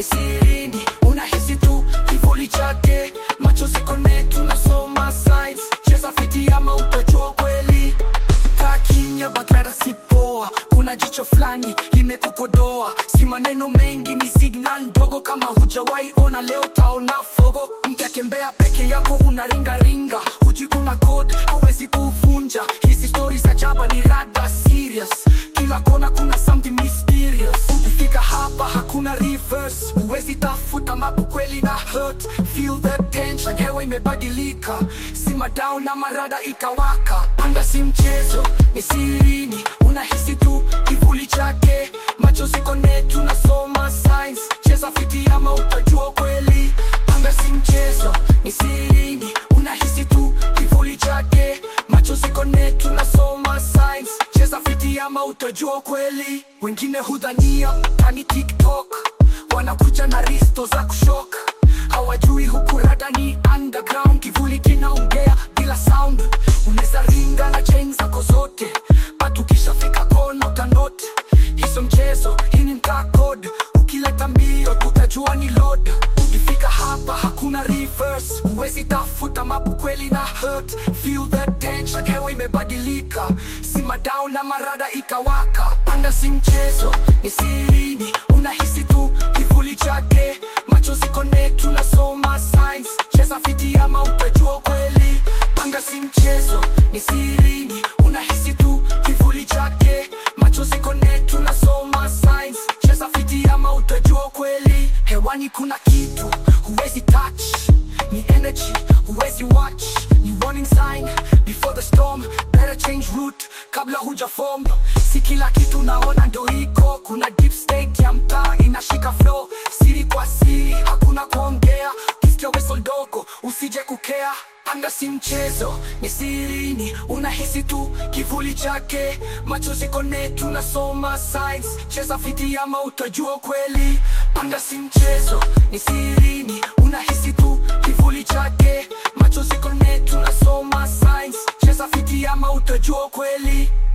ni sirini, unahisi tu kivuli chake, macho ziko net, unasoma signs, cheza fiti ama utajua kweli. Kaa kimya, bakara si poa, kuna jicho fulani limekukodoa, si maneno mengi, ni signal ndogo, kama hujawahi ona leo taona fogo. Mtakembea peke yako, unaringaringa, hujikuna code, hauwezi kuvunja. Hizi stori za jaba ni rada serious, kila kona kuna something mysterious. Ukifika hapa hakuna reverse, huwezi tafuta mapu kweli na hurt. Feel the tension, hewa imebadilika, sima down na marada ikawaka. Anga si mchezo, ni sirini, unahisi tu kivuli chake, macho ziko net, unasoma signs, cheza fiti ama utajua kweli. Anga si mchezo, ni sirini, unahisi tu kivuli chake, macho ziko net, unasoma signs, cheza fiti ama utajua kweli. Wengine hudhania tani TikTok, wanakuja na risto za kushoka, hawajui huku rada ni underground, kivuli kinaongea bila sound. Unaweza ringa na chain zako zote, but ukishafika kona utanote hizo mchezo. Hii ni mtaa code, ukileta mbio utajua ni load. Ukifika hapa hakuna reverse, huwezi tafuta mapu kweli na hurt. Feel the tension, hewa imebadilika, sima down na marada ikawaka. Anga si mchezo, ni sirini, unahisi tu kivuli chake, macho ziko net, unasoma signs, cheza fiti ama utajua kweli. Anga si mchezo, ni sirini, unahisi tu kivuli chake, macho ziko net, unasoma signs, cheza fiti ama utajua kweli. Hewani kuna kitu huwezi touch, ni energy huwezi watch, ni warning sign before the storm, better change route kabla huja form. Si kila kitu naona ndo iko, kuna deep state ya mtaa inashika flow, siri kwa siri, hakuna kuongea, ukisikia whistle dogo usije kukea. Anga si mchezo, ni sirini, unahisi tu kivuli chake, macho ziko net, unasoma signs, cheza fiti ama utajua kweli. Anga si mchezo, ni sirini, unahisi tu kivuli chake, macho ziko net, unasoma signs, cheza fiti ama utajua kweli.